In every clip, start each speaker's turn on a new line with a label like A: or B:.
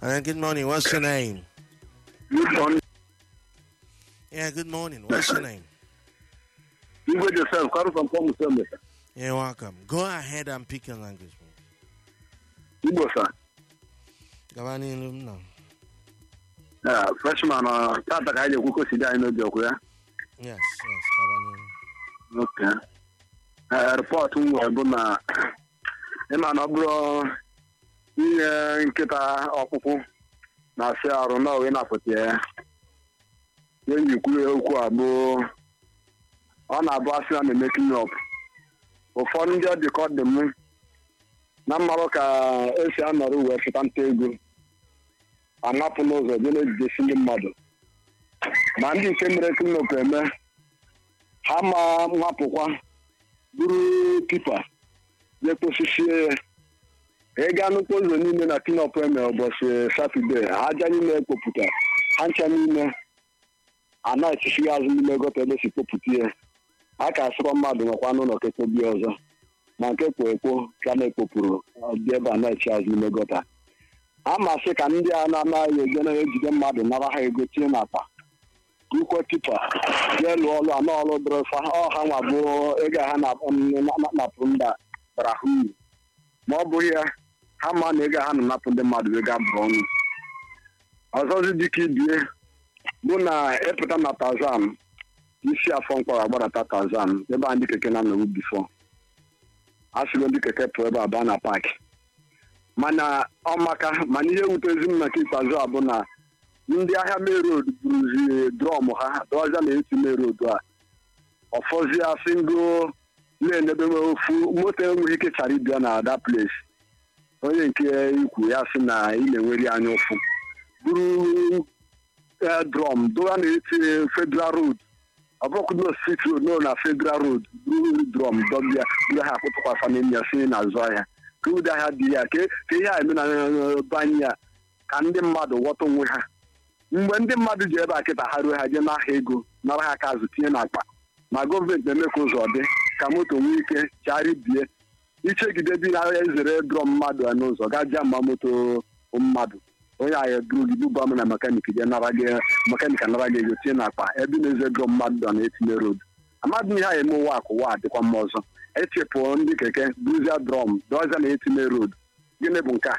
A: Uh, good morning. What's your name?
B: Good morning.
A: Yeah, good morning. What's your name?
B: Igwe Joseph, Karu from Pomu Sembe.
A: You're welcome. Go ahead and pick your language. please.
B: Igbo, sir.
A: Gabani Ilum now.
B: Yeah, freshman, uh, tata ka anyị na-ekwu ka o si dị anyị n'obi ọkụ ya.
A: Yes, yes. Gabani Ilum.
B: Okay. Eh, rịpọtụ m nwere bụ na ịma na ọ bụrụ inye nkịta ọkpụkpụ na-asị arụ na owe na-apụta ya ihe m ji kwuo okwu a bụ ọ na-abụ asị na na-eme clean-up ụfọdụ ndị ọ dị ka ọ dị m na mmarụ ka esi anọrọ wee fụta nta ego anapụ n'ụzọ jee na-ejidesi ndị mmadụ ma ndị nke mere clean-up eme ha ma nwapụkwa buru tipa jee kposisie ya ị gaa nnukwu ụzọ niile na clean-up eme ụbọchị satọde aja niile ekpopụta ha ncha niile a na-echisighị azụ n'ime gọta ebe si kpopụta ihe a ka asịkwa mmadụ nọkwa n'ụlọ ka ekpobie ọzọ ma nke kpo ekpo ka na-ekpopụrụ dị ebe a na-echi azụ n'ime gọta a masị ka ndị a na-anaghị eje na-ejide mmadụ nara ha ego tinye n'akpa ukwe tipa jee lụọ ọlụ anọ ọlụ dịrịfa ọha nwa bụ ego ha na-napụ mba bara ha uru ma ọ bụghị ya ha ma na ego ha na-anapụ ndị mmadụ ego abụrụ ọnụ ọzọzi dịka ibie bụ na ịpụta na tazan isi afọ mkpọrọ agbadata tazan ebe a ndị keke na-anọrụ bifo a sịgo ndị keke pụọ ebe a baa na paakị mana ọmaka mana ihe wutezi m maka ikpeazụ a bụ na ndị ahịa merod buruzi drọm ha dọọza na eti merod a ọfọzie singo na-enebe m ofu moto enweghị ike chara ịbịa na ada place onye nke ikwu ya sị na ị na-enweri anya ụfụ buru drọm dọa na eti federal road ọ bụrụkwudo street road no na federal road buru drọm dọbịa buru ha akpụtụkwasa n'enyi ya si n'azụ ahịa ka ụdị ahịa dị ya ka ihe a eme na banye ya ka ndị mmadụ ghọta onwe ha mgbe ndị mmadụ ji ebe a kịta ha ruo ha jee n'ahịa ego nara ha aka azụ tinye n'akpa ma gọọmenti na-eme ka ụzọ dị ka moto nwee ike charibie ichegide dị na-ezere drọm mmadụ a n'ụzọ ga jia ma moto mmadụ onye ahịa duru gị buba m na mekanik je nara gị mekanik anara gị ego tinye n'akpa ebe na-eze drọm mmadụ a na-etinye road amadụ ihe a eme ụwa akụ ụwa dịkwa mma ọzọ echepụ ndị keke buzia drọm dọzia na etinye road gịnị bụ nke a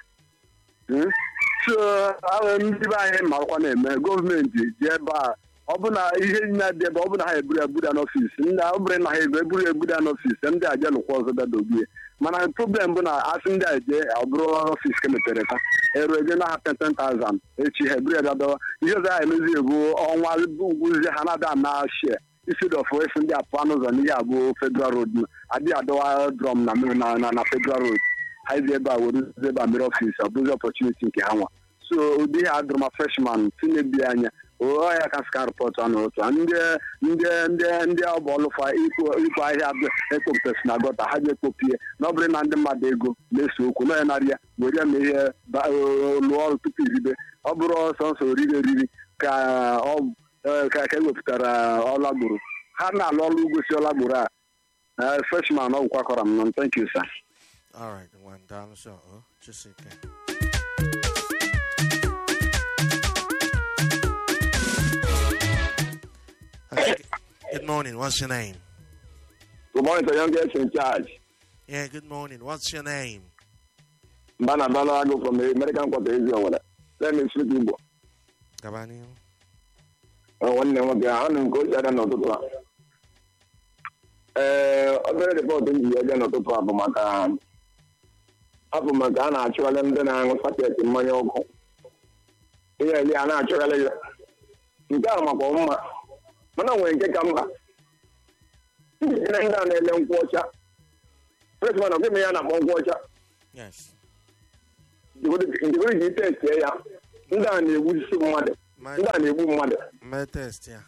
B: so ndị be anyị marakwa na-eme gọọmenti ji ebe a ọ bụ na ihe na-adị ebe ọ bụ na ha eburu ebuda n'ọfis ndị ọ bụrụ na ha ego eburu ebuda n'ọfis ndị aja lụkwa ọzọ bịa dobie mana problem bụ na asị ndị a je ọ bụrụ ọfis ka mepere ta eru eje na ha 10,000 echi ha eburu ya bịa ihe ọzọ ha emezi bụ ọnwa ugwuzie ha na-ada na shie isi dọfụ efu ndị apụa n'ụzọ n'ihe abụ federal road adịghị adọwa drum na na federal road ha ezi ebe a were ebe a mere ọfis ọ bụzi ọpọchuniti nke ha nwa so ụdị ihe adụrụma freshman tinebi anya ya ka ska rịpọtụ anụ otu ndị ndị ndị ndị ọbụ ọlụfa ikwu ahịa ekpopụtasị na gọta ha ji ekpopie na ọ bụrụ na ndị mmadụ ego na-ese okwu nọ ya narị ya were ya ma ihe lụọ ọrụ tupu iribe ọ bụrụ ọsọ nsọ oriri eriri ka ka ewepụtara ọlagburu ha na-alụ ọrụ ugosi ọlagburu a freshman ọ gwụkwakọrọ m nọ thank you sir
A: All right, one down. So, oh, just okay. Okay. Good morning. What's your name?
B: Good morning to youngest in charge.
A: Yeah, good morning. What's your name?
B: Mbana Balago from the American Quarter Israel. Let me speak Igbo.
A: Gabani.
B: nwanne m nwoke ahụ nke ochie ada n'ụtụtụ a ee obere rịpọtụ m ji eje n'ụtụtụ a bụ maka ọ bụ maka a na-achụgharị ndị na-aṅụ paketi mmanya ọkụ ihe eri a na-achụgharị ya nke a makwa mma mana nwere nke ka mma ndị ndị a na-ele nkwụ ọcha freshman ọ gịnị ya na-akpọ nkwụ ọcha
A: Yes.
B: njikọrọ ji testie ya ndị a na-egbusi mmadụ
A: My,
B: ndị a na-egbu mmadụ
A: my test, yeah.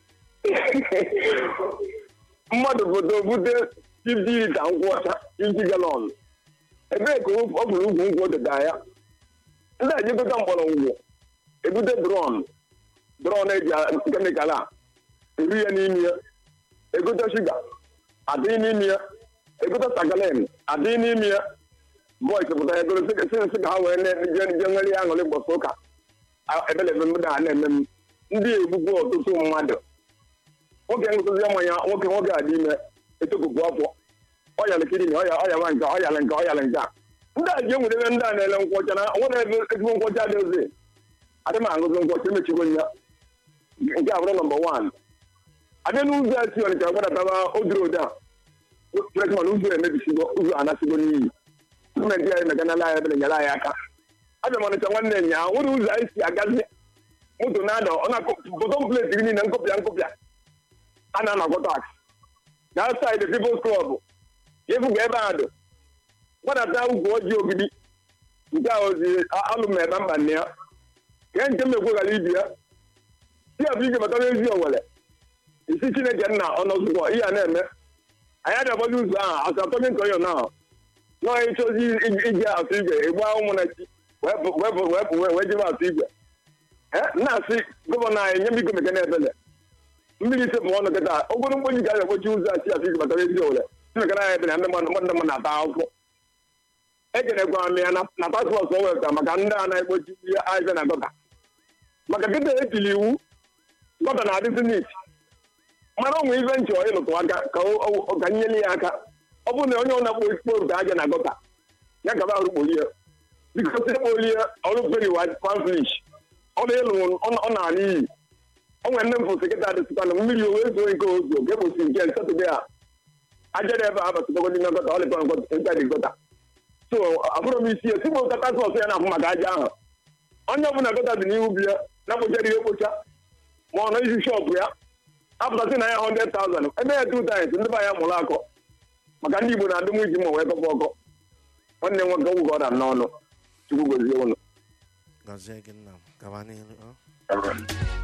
B: mmadụ foto bute 50 lita nkwụ ọcha 50 galọn ebee ka ọ bụrụ ugwu nkwụ dịda ya ndị a jikọta mgbọrọgwụ ebute drọn drọn eji kemikal a eri ya n'ime ya egote shuga adịghị n'ime ya egote sagalin adịghị n'ime ya bọis pụta ego si ka ha wee je nwere ya aṅụrị gbọsị ụka ebelebe m da na-eme m ndị egbugbu ọtụtụ mmadụ nwoke ṅụsịzi mmanya nwoke nwoke adị ime etopụpụ afọ ọyalị kidini ọya ọya nwa nke ọyalị nke ọyalị nke a ndị a ji enwedebe ndị a na-ele nkwọcha na nwere ebe ezigbo nkwọcha dị ozi adị m aṅụzi nkwọcha emechigo ya nke abụrụ nọmba wan abịa n'ụzọ a si ọnịcha gbadataba odorodo a tretman ụzọ emebisigo ụzọ anasigo n'iyi gọọmenti anyị meganala anyị ebere nyere anyị aka abịa m ọnịcha nwanne nya nwere ụzọ anyị si agazi moto na-ada ọ na-bọtọm pleti gị niile nkụpịa nkụpịa a na-anakọ tax na saịdị pipụls klọb efuga ebe a dụ gbadata ugwu ojii ogidi nke a ozi alụm ebe mba nne ya ka nke m ekweghara ibi ya si abụ ije batara ezi owere isi chineke nna ọnọzụkwọ ihe a na-eme anyị adabọghị ụzọ ahụ asatọghị nke onye ahụ nọọ ịchọzi iji atụ igwe ịgba ụmụ na chi wee jebe atụ igwe na-asị gọvanọ anyị nye biko mekana ebele mmiri ise bụ ọnụ kịta ogoro mkpoji ga ekpochi ụzọ a si atụ igwe batara ezi owere mekana anyị ebele ndị mmadụ mmadụ mmadụ na-ata akwụkwọ ekenekwara m ya na paspọtụ o wepụtara maka ndị a na-ekpochi ihe ahịa na gọta maka kịta etili iwu gọta na-adịzi nit mara onwe ife nchọ ịlụtụ aka ka nyere ya aka ọ bụrụ na onye ọ na-akpọ ekporo aja na gọta ya gaba ọrụ kpolie biko si kpolie ọrụ peri panflish ọrụ ịlụ ọ na-ala iyi o nwere nne m fụ sekịta dịsịkwa na mmiri owe zuo nke ozu ka ekposi nke satọde a aja dị ebe a batụtago n'ime gọta ọ lịkọ nka dị gọta so abụrụ m isi esigbo kata sọsọ ya na-afụ maka aja ahụ onye ọbụla gọta dị n'ihu bi ya na-akpochara ihe ekpocha ma ọ nọ isi shọpụ ya apụtasị na ya 100,000 ebe ya two times ndị be ya mụrụ akọ maka ndị Igbo na-adị m iji ma wee kọpụ ọkọ nwanne nwoke ọgwụ ka ọ dara n'ọnụ chukwu gozie ụnụ
A: Gọzie gị nna m gaba n'ihu